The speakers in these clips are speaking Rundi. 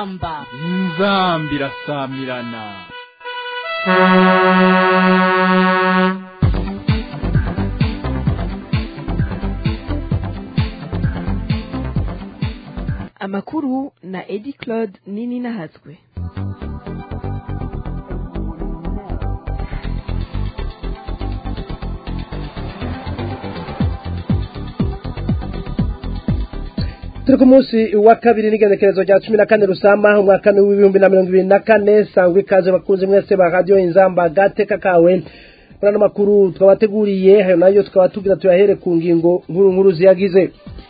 inzamba inzamba irasamirana amakuru na edi claude nini nahatswe turi ku munsi wa kabiri n'igenekerezo rya cumi na kane rusama umwaka w'ibihumbi na mirongo ibiri na kane sangwa ikaze bakunze mwese ba radiyo inzamba gateka kawe muri ano makuru twabateguriye ayo nayo tukaba tugira tuyahere ku ngingo nkuru nkuru ziyagize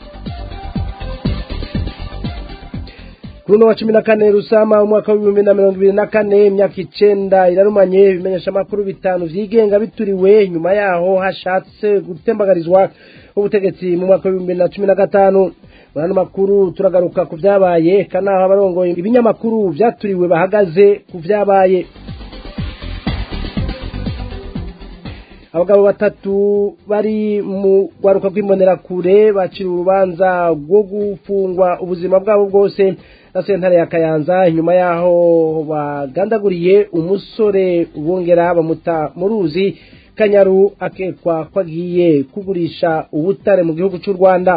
kuri uno wa cumi na kane rusama umwaka w'ibihumbi na mirongo ibiri na kane imyaka icenda irarumanye ibimenyesha amakuru bitanu vyigenga bituriwe nyuma yaho hashatse gutembagarizwa ubutegetsi mu mwaka w'ibihumbi na cumi na gatanu muri ano makuru turagaruka ku vyabaye kanaho abarongoye ibinyamakuru vyaturiwe bahagaze ku vyabaye abagabo batatu bari mu rwaruka rw'imbonerakure bacira urubanza rwo gufungwa ubuzima bwabo bwose na sentare ya kayanza nyuma yaho bagandaguriye umusore bongera bamuta mu ruzi kanyaru akekwa ko agiye kugurisha ubutare mu gihugu cy'u rwanda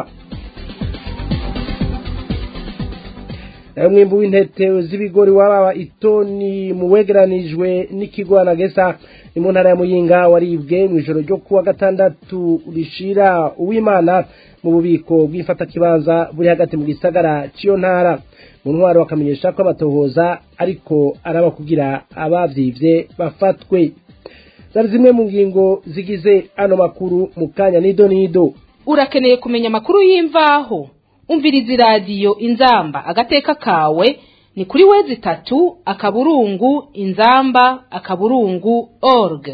nayo mwimbu w'intete z'ibigori wababa itoni mu wegeranijwe n'ikigo anagesa ni mu ntara ya muyinga waribwe mu ijoro ryo kuwa gatandatu rishira uwimana mu bubiko bw'imfatakibanza buri hagati mu gisagara cy'iyo ntara mu ntwaro bakamenyesha ko abatohoza ariko araba kugira abavyivye bafatwe zari zimwe mu ngingo zigize ano makuru mu kanya nido nido urakeneye kumenya amakuru y'imvaho umviriza iradiyo inzamba agateka kawe ni kuri wezi itatu akaburungu inzamba akaburungu org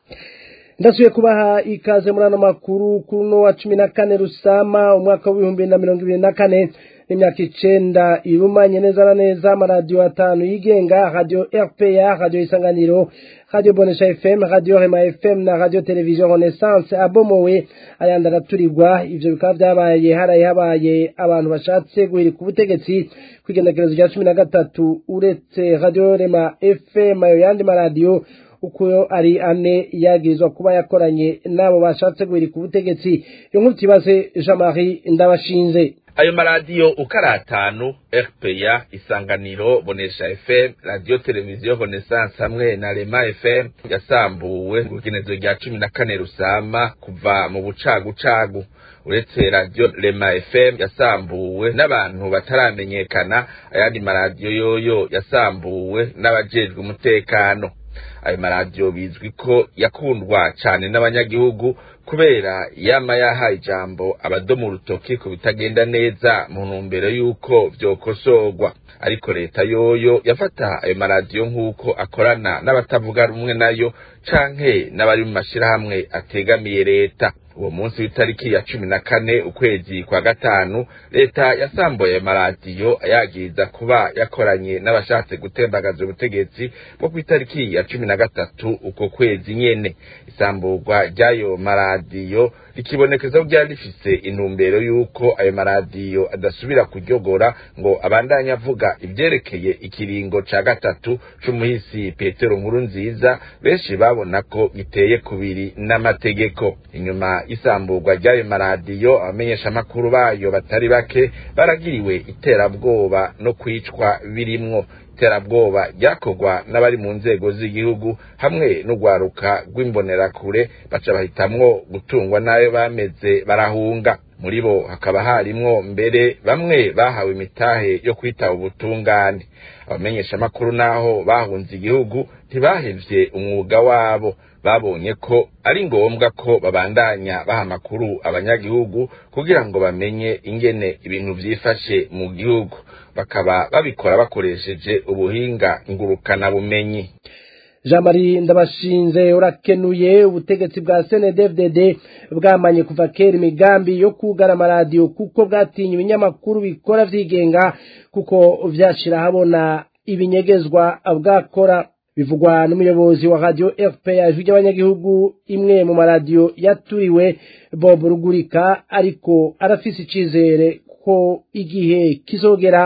ndasubiye kubaha ikaze muri ano makuru kuno wa cumi na kane rusama umwaka w'ibihumbi na mirongo ibiri na kane n'imyaka icenda irumanye neza na neza amaradiyo atanu yigenga radiyo rpa radiyo isanganiro radiyo bonesha fm radiyo rema fm na radiyo televiziyo renaissance abomowe ayandi araturirwa ivyo bikaba vyabaye haraye habaye abantu bashatse guhirika ubutegetsi kw'igenekerezo rya cumi na gatatu uretse radiyo rema fm ayo yandi maradiyo uko ari ane yagirizwa kuba yakoranye n'abo bashatse guhirika ubutegetsi iyo nkuru tuyibaze jean marie ndabashinze ayo maradiyo uko ari atanu rpa isanganiro bonesha fm radiyo televiziyo renaissance hamwe na rema fm yasambuwe ku rugenezo rya cumi na kane rusama kuva mu bucagucagu uretse radiyo rema fm yasambuwe n'abantu bataramenyekana ayandi maradiyo yoyo yasambuwe n'abajejwe umutekano ayo maradiyo bizwi ko yakundwa cyane n'abanyagihugu kubera yama yahaye ijambo abadomu urutoki ku bitagenda neza mu ntumbero y'uko vyokosorwa ariko leta yoyo yafata ayo maradiyo nk'uko akorana n'abatavuga rumwe nayo canke n'abari mu mashirahamwe ategamiye leta uwo munsi w'itariki ya cumi na kane ukwezi kwa gatanu leta yasambuye ayo maradiyo ayagiriza kuba yakoranye n'abashatse gutembagaza ubutegetsi bwo ku itariki ya cumi na gatatu uko kwezi nyene isamburwa ry'ayo maradiyo rikibonekeza ko ryari rifise intumbero y'uko ayo maradiyo adasubira kuryogora ngo abandanye avuga ivyerekeye ikiringo ca gatatu c'umuhisi petero nkuru nziza benshi babona ko giteye kubiri n'amategeko inyuma isamburwa ry'ayo maradiyo abamenyeshamakuru bayo batari bake baragiriwe iterabwoba no kwicwa birimwo iterabwoba ryakorwa n'abari mu nzego z'igihugu hamwe n'urwaruka rw'imbonerakure baca bahitamwo gutungwa n'ayo bameze barahunga muri bo hakaba harimwo mbere bamwe bahawe imitahe yo kwitaba ubutungane abamenyeshamakuru naho bahunze igihugu ntibahevye umwuga wabo babonye ko ari ngombwa ko babandanya baha amakuru abanyagihugu kugira ngo bamenye ingene ibintu vyifashe mu gihugu bakaba babikora bakoresheje ubuhinga ngurukana bumenyi jean marie ndabashinze urakenuye ubutegetsi bwa cndfdd bwamanye kuva kera imigambi yo kugara amaradiyo kuko bwatinye ibinyamakuru bikora vyigenga kuko vyashira habona ibinyegezwa bwakora bivugwa n'umuyobozi wa radio rpa ijwi ry'abanyagihugu imwe mu maradiyo yaturiwe bob rugurika ariko arafise icizere ko igihe kizogera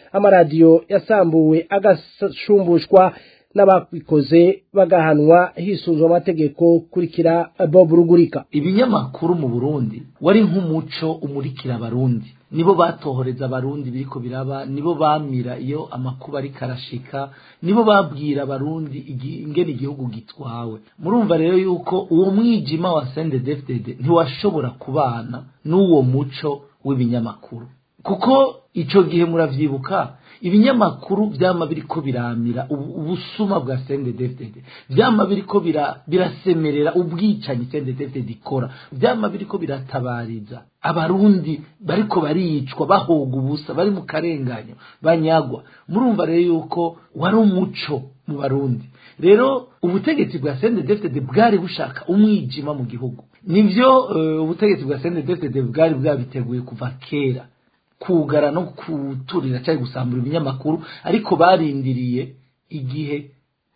amaradiyo yasambuwe agashumbushwa n'ababikoze bagahanwa hisunzwe amategeko kurikira bob rugurika ibinyamakuru mu burundi wari nk'umuco umurikira abarundi nibo batohoreza abarundi biriko biraba nibo bamira iyo amakuba ariko arashika nibo babwira abarundi igi- ingene igihugu gitwawe murumva rero yuko uwo mwijima wa sendedefdede ntiwashobora kubana n'uwo muco w'ibinyamakuru kuko ico gihe muravyibuka ibinyamakuru vyama biriko biramira ubu- ubusuma bwa CNDD-FDD vyama biriko bira- birasemerera ubwicanyi CNDD-FDD ikora vyama biriko biratabariza abarundi bariko baricwa bahoga ubusa bari mu karenganyo banyagwa murumva rero yuko wari umuco mu barundi rero ubutegetsi bwa CNDD-FDD bwari bushaka umwijima mu gihugu nivyo eh, ubutegetsi bwa CNDD-FDD bwari bwabiteguye kuva kera kugara no kuturira cyangwa gusambura ibinyamakuru ariko barindiriye igihe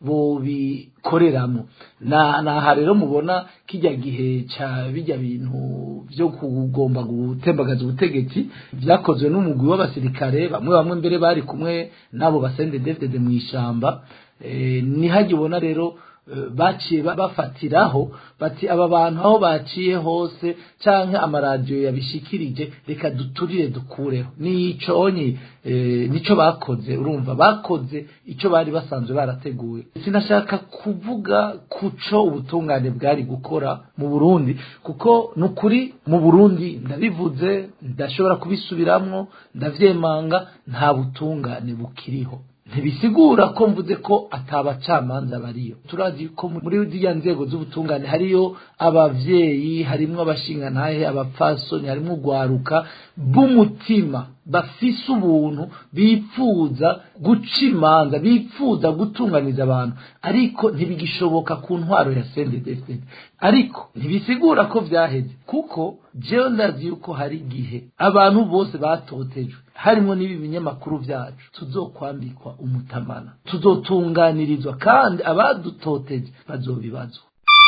bobikoreramo na naha rero mubona kijya gihe ca bijya bintu byo kugomba gutembagaza ubutegetsi byakozwe n'umugwi w'abasirikare bamwe bamwe mbere bari kumwe n'abo basende defdede mu ishamba eh, nihagibona rero eh, baciye ba- bafatiraho bati aba bantu aho baciye hose canke amaradiyo yabishikirije reka duturire dukureho niconye eh, nico bakoze urumva bakoze ico bari basanzwe barateguye sinashaka kuvuga kuco ubutungane bwari gukora mu Burundi kuko nukuri mu Burundi ndabivuze ndashobora kubisubiramwo ndavyemanga nta butungane bukiriho ntibisigura ko mvuze ko atabacamanza bariyo turazi ko muri ziriya nzego z'ubutungane hariyo abavyeyi harimwo abashingantahe abapfasoni harimwo urwaruka b'umutima bafise ubuntu bipfuza guca imanza bipfuza gutunganiza abantu ariko ntibigishoboka ku ntwaro ya sendedefdede ariko ntibisigura ko vyaheze kuko jewe ndazi yuko hari igihe abantu bose batotejwe harimo n'ibi binyamakuru vyacu tuzokwambikwa umutamana tuzotunganirizwa kandi abadutoteje bazobibazwa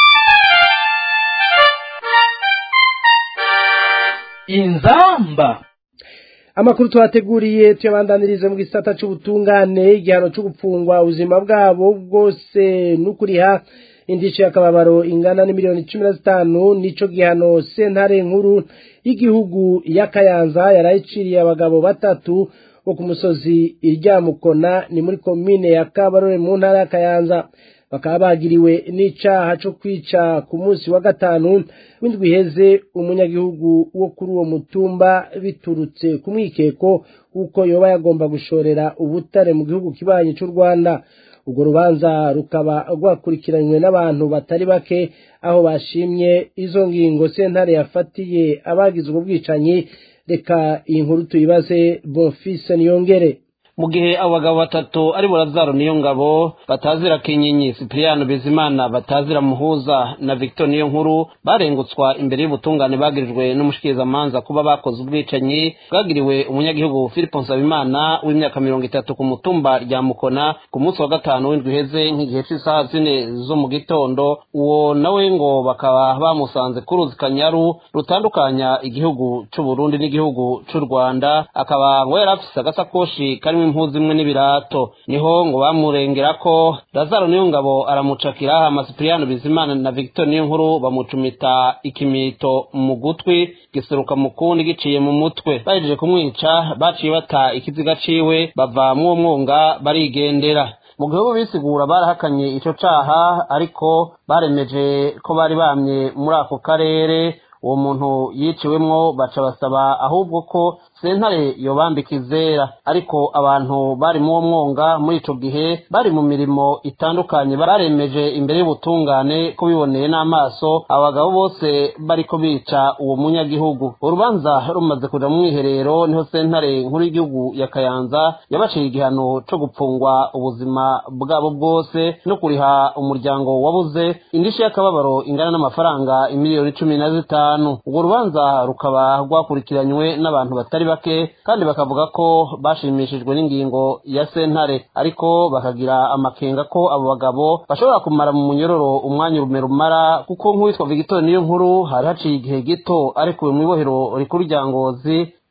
inzamba amakuru twateguriye tuyabandanirize mu gisata c'ubutungane igihano co gupfungwa ubuzima bwabo bwose n'ukuriha indico y'akababaro ingana n'imiliyoni cumi na zitanu nico gihano sentare nkuru y'igihugu ya kayanza yarayiciriye abagabo batatu bo ku musozi iryamukona ni muri komine ya kabarore mu ntara ya kayanza bakaba bagiriwe n'icaha co kwica ku munsi wa gatanu w'indwi iheze umunyagihugu wo kuri uwo mutumba biturutse ku mwikeko w'uko yoba yagomba gushorera ubutare mu gihugu kibanyi c'u rwanda urwo rubanza rukaba rwakurikiranywe n'abantu batari bake aho bashimye izo ngingo sentare yafatiye abagize ubwo bwicanyi reka iyi nkuru tuyibaze bonfise niyongere mu gihe abo bagabo batatu ari burazaro niyo ngabo batazira kinyenyi sipiriyano bizimana batazira muhuza na victor niyo nkuru barengutswa imbere y'ubutungane bagirijwe n'umushikirizamanza kuba bakoze ubwicanyi bwagiriwe umunyagihugu philippe nsabimana w'imyaka mirongo itatu ku mutumba rya mukona ku munsi wa gatanu w'indwi iheze nk'igihe cy'isaha zine zo mu gitondo uwo nawe ngo bakaba bamusanze ku ruzi kanyaru rutandukanya igihugu c'u burundi n'igihugu c'u rwanda akaba ngo yari afise agasakoshi karimo impuzu imwe n'ibirato niho ngo bamurengera ko lazaro niyo ngabo aramucakira hama sipiriyano bizimana na victor niyo nkuru bamucumita ikimito mu gutwi giseruka mu kundi giciye mu mutwe bahejeje kumwica baciye bata ikiziga ciwe bava mw'uwo mwonga barigendera mu gihugu bisigura barahakanye ico caha ariko baremeje ko bari bamye muri ako karere uwo muntu yiciwemwo baca basaba ahubwo ko sentare yobambika izera ariko abantu bari mu wo mwonga muri ico gihe bari mu mirimo itandukanye baremeje imbere y'ubutungane ko biboneye n'amaso abagabo bose bariko bica uwo munyagihugu urubanza rumaze kuja mu mwiherero niho sentare nkuru y'igihugu ya kayanza yabaciye igihano co gupfungwa ubuzima bwabo bwose no kuriha umuryango wabuze indishi y'akababaro ingana n'amafaranga imiliyoni cumi na zitanu urwo rubanza rukaba rwakurikiranywe n'abantu batari bake kandi bakavuga ko bashimishijwe n'ingingo ya sentare ariko bakagira amakenga ko abo bagabo bashobora kumara mu munyororo umwanya urume rumara kuko nk'uwitwa victor niyo nkuru hari haciye igihe gito arikuwe mu ibohero rikuru rya ngozi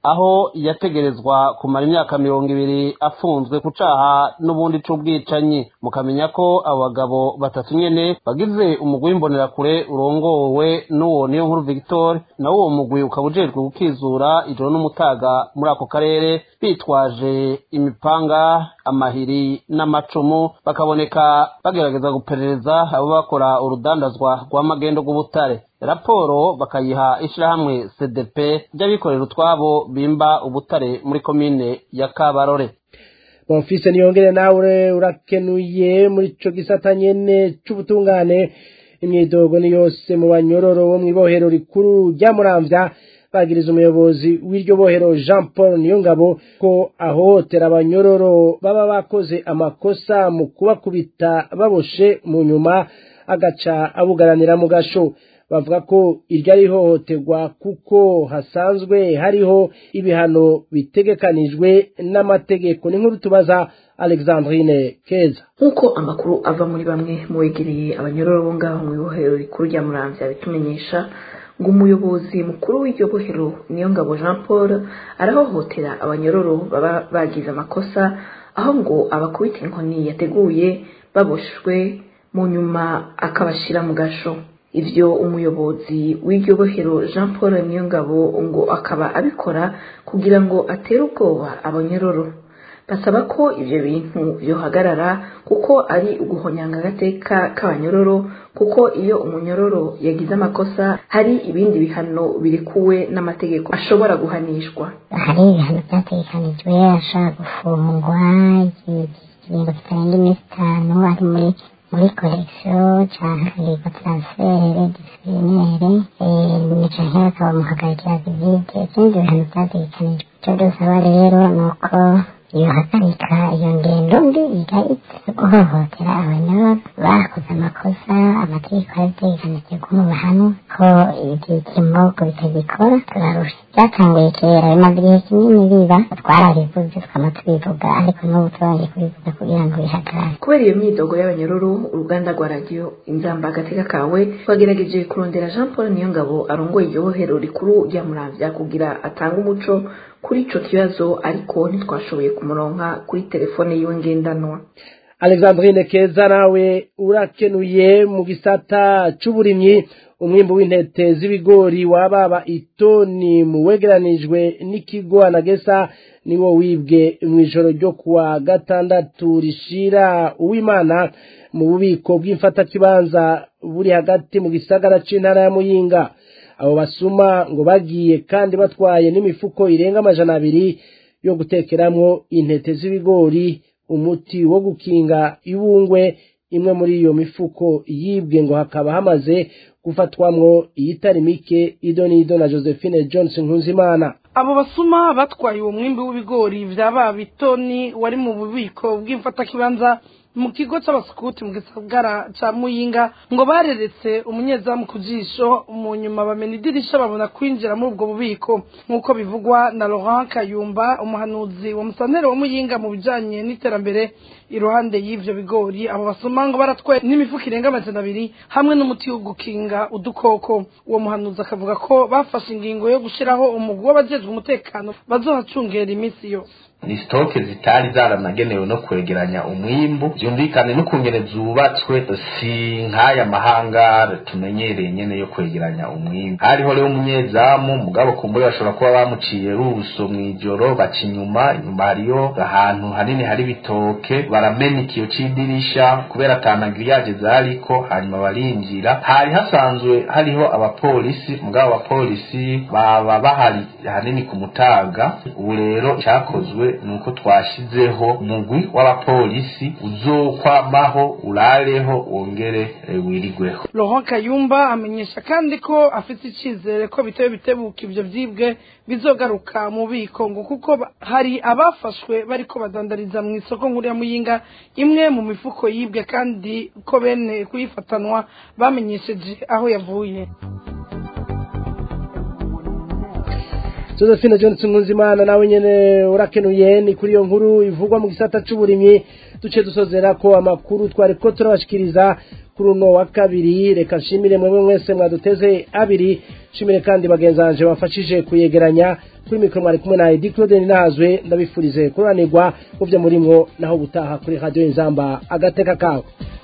aho yategerezwa kumara imyaka mirongo ibiri afunzwe ku caha n'ubundi c'ubwicanyi mukamenya ko abo bagabo batatu nyene bagize umugwi w'imbonerakure urongowe n'uwo niyo nkuru victor nawo uwo mugwi ukaba ujejwe gukizura ijoro n'umutaga muri ako karere bitwaje imipanga amahiri n'amacumu bakaboneka bagerageza guperereza abo bakora urudandazwa rw'amagendo rw'ubutare raporo bakayiha ishirahamwe cdp ry'abikorera utwabo bimba ubutare muri komine ya kabarore bonfise niyongere nawe urakenuye muri ico gisata nyene c'ubutungane imyidogo ni yose mu banyororo bo mw'ibohero rikuru rya muramvya bagiriza umuyobozi w'iryo bohero jean paul niyongabo ko ahohotera abanyororo baba bakoze amakosa mu kubakubita baboshe mu nyuma agaca abugaranira mu gasho bavuga ko iryo ari ihohoterwa kuko hasanzwe hariho ibihano bitegekanijwe n'amategeko ni nkuru tubaza alexandrine keza nk'uko amakuru ava muri bamwe mu begereye abanyororo bo ngaho mu ibohero rikuru rya muramvya bitumenyesha ngo umuyobozi mukuru w'iryo bohero niyo ngabo jean paul arahohotera abanyororo baba bagize amakosa aho ngo abakubita inkoni yateguye baboshwe mu nyuma akabashira mu gasho ivyo umuyobozi w'iryo bohero jean paul niyongabo ngo akaba abikora kugira ngo atere ubwoba abanyororo basaba ko ivyo bintu vyohagarara kuko ari uguhonyanga agateka k'abanyororo kuko iyo umunyororo yagize amakosa hari ibindi bihano birekuwe n'amategeko ashobora guhanishwa hari ibihano byategekanijwe ashobora gufungwa ikiringo kitarenga iminsi itanu ari muri muri korekisiyo canke transfere disiplinere canke bakaba muhagarikira vizite ikindi bihano vyategekanijwe ico dusaba rero ni uko yohagarika iyo ngendo mbi igahita yo guhohotera abanyororo bakoze amakosa amategeko yabitegekanije ko mu bahano ko ibimogo bitagikora turarusha byatanguye kera bimaze igihe kinini biba twarabivuze tukaba tubivuga ariko n'ubu turongeye kubivuga kugira ngo bihagarare kubera iyo myidogo y'abanyororo uruganda rwa radiyo inzamba agateka kawe twagerageje kurondera jean paul niyongabo arongoye iryo bohero rikuru rya muramvya kugira atange umuco kuri ico kibazo ariko ntitwashoboye kumuronka kuri telefone yiwe ngendanwa alexandrine keza nawe urakenuye mu gisata c'uburimyi umwimbu w'intete z'ibigori wababa itoni mu wegeranijwe n'ikigo anagesa niwo wibwe mw'ijoro ryo kuwa gatandatu rishira uwimana mu bubiko bw'imfatakibanza buri hagati mu gisagara c'intara ya muyinga abo basuma ngo bagiye kandi batwaye n'imifuko irenga amajana abiri yo gutekeramwo intete z'ibigori umuti wo gukinga ibungwe imwe muri iyo mifuko yibwe ngo hakaba hamaze gufatwamwo iyitari mike ido n'ido na josephine johnson nkunzimana abo basuma batwaye uwo mwimbi w'ibigori vyaba bitoni wari mu bubiko bw'imfatakibanza mu kigo c'abasukuti mu gisagara ca muyinga ngo bareretse umunyezamu ku jisho mu nyuma bamena idirisha babona kwinjira muri ubwo bubiko nk'uko bivugwa na laurent kayumba umuhanuzi wa musantere wa muyinga mu bijanye n'iterambere iruhande y'ivyo bigori abo basuma ngo baratwaye n'imifuko irenga amajana abiri hamwe n'umuti wo gukinga udukoko uwo muhanuzi akavuga ko bafashe ingingo yo gushiraho umugwi w'abajejwe umutekano bazohacungera iminsi yose ni sitoke zitari zaranagenewe no kwegeranya umwimbu byumvikane n'ukungene zubatswe si nk'aya mahangara tumenyereye nyene yo kwegeranya umwimbu hariho rero umunyezamu mugabo kumbure bashobora kuba bamuciye ruso mw'ijoro baca inyuma inyuma hariyo ahantu hanini hari ibitoke baramena ikiyo c'idirisha kubera atanagiriyaje zariko hanyuma barinjira hari hasanzwe hariho abapolisi mugabo abapolisi baba bahari hanini ku mutaga ubu rero cyakozwe nuko twashizeho umugwi w'abapolisi uzokwamaho urareho wongere wirigweho Laurent Kayumba amenyesha kandi ko afite icizere ko bitewe bitebuka ivyo vyibwe bizogaruka mu biko ngo kuko hari abafashwe bariko badandariza mu isoko nkuru ya Muyinga imwe mu mifuko yibwe kandi ko bene kuyifatanwa bamenyesheje aho yavuye Josephine Johnson Nkunzimana nawe nyene urakenuye ni kuri iyo nkuru ivugwa mu gisata c'uburimyi duce dusozera ko amakuru twari ko turabashikiriza kuri uno wa kabiri reka nshimire mwemwe mwese mwaduteze abiri nshimire kandi bagenzanje bafashije kuyegeranya kuri mikoro mwari kumwe na edi claude ninahazwe ndabifurize kuranirwa mu byo murimwo naho gutaha kuri radiyo inzamba agateka kawe